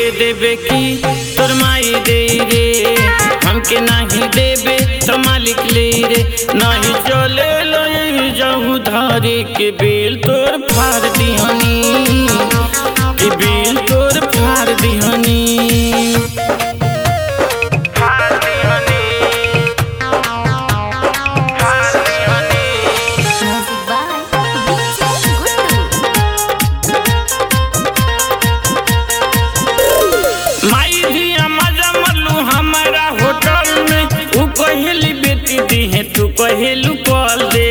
देबे की तोर माई दे रे हमके नहीं देबे तो मालिक ले रे नहीं चले ले जाऊ धारे के बेल तोर फाड़ दिहनी के बेल तोर फाड़ दिहनी फाड़ दिहनी फाड़ दिहनी Music by DJ Guttu. माई दिया मजा मल्लू हमारा होटल में ऊ कहेली बेटी दी है तू कहेलू कॉल दे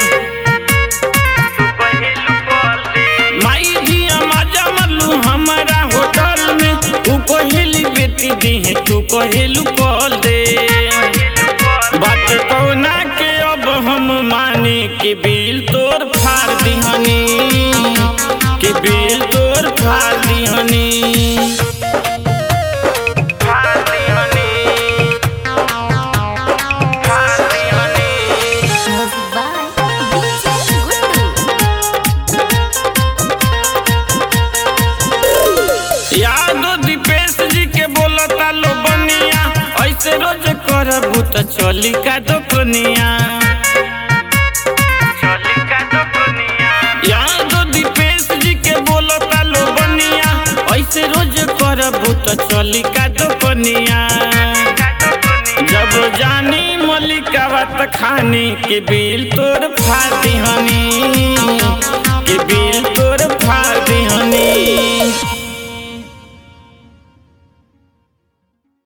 माई दिया मजा मल्लू हमारा होटल में ऊ कहेली बेटी दी है तू कहेलू कॉल दे बात कौना के अब हम माने के बिल तोर फाड़ दिहनी के बिल तोर फाड़ दिहनी Music by DJ Guttu. यादो दीपेश जी के बोलता लो बनिया ऐसे रोज करबू त चली का दोकनिया यादो दीपेश जी के बोलता लो बनिया ऐसे रोज करबू त चली का दोकनिया जब जानी मलिका बात खानी के बिल तोर फाती हनी